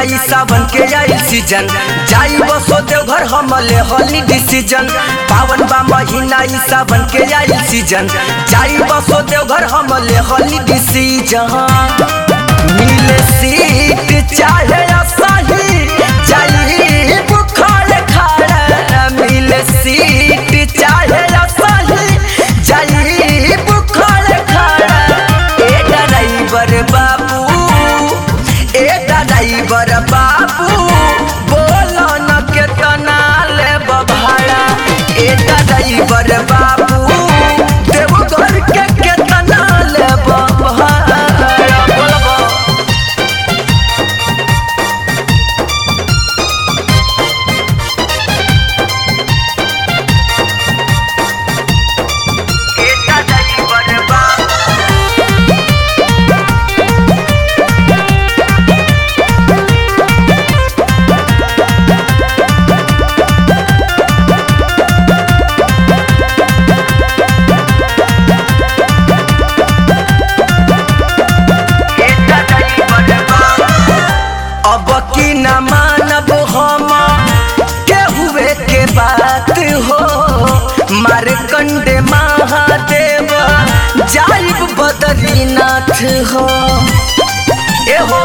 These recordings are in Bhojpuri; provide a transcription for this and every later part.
आई सावन के आई सीजन जाई बसो देवघर हमले हली डिसीजन पावन बा महीना ई सावन के आई सीजन जाई बसो देवघर हमले हली डिसीजन मिले सीट चाहे असाही जाई बुखार खाड़ा मिले सीट चाहे असाही जाई बुखार खाड़ा ए ड्राइवर बाबू ए ड्राइवर बाबू बोलो न केतना लेब भाड़ा ए ड्राइवर बाबू देवघर के केतना लेब भाड़ा बोलबो ए ड्राइवर बाबू अब की न मानब हम केहुए के बात हो मारकंडे महादेव जाइब बद्रीनाथ हो ए हो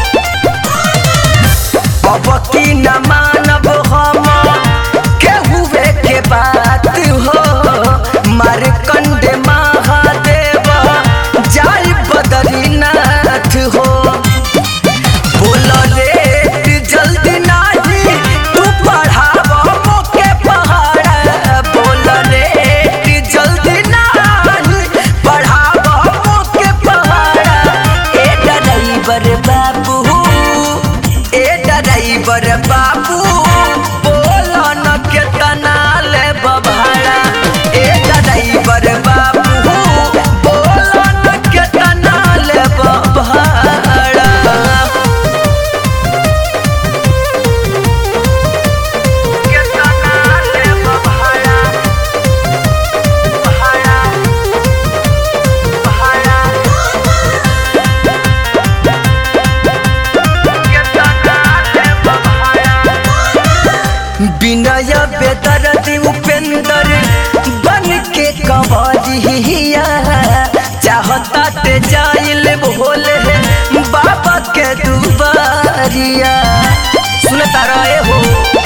अब की न मानब हम केहुए के बात हो मारकंडे महादेव जाइब बद्रीनाथ हो बोल रे जल्दी नाही तू पढ़ाव मोके पहाड़ बोल रे जल्दी नाही पढ़ाव मोके पहाड़ ए ड्राइवर बाबू ए ड्राइवर बाबू बोल न केतना लेब भाड़ा ए ड्राइवर बाबू बोल न केतना लेब भाड़ा विनय बेदरदी उपेंद्र बन के कंवरिया चाहता ते जाइल भोले बाबा के दुबारिया सुनता रहे हो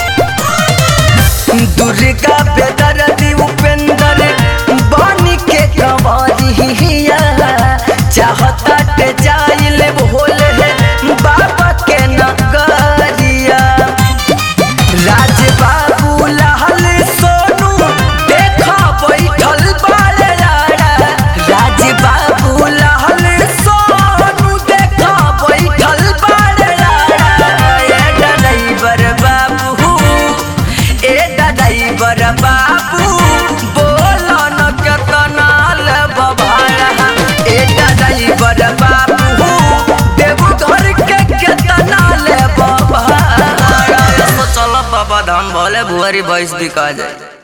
दुर्गा बेदरदी उपेंद्र बन के कंवरिया चाहता ते जाइल भोले बाबा के नगरिया राज बाबू लाल सोनू देखा बैठल बारे लाड़ा राज बाबू लाल सोनू देखा बैठल बारे लाड़ा ए ड्राइवर बाबू ए ड्राइवर बाबू बोलो न केतना लेब भाड़ा ए ड्राइवर बाबू देवघर के केतना लेब भाड़ा चल बाबा धाम भले भुआरी भैंस बिका जाए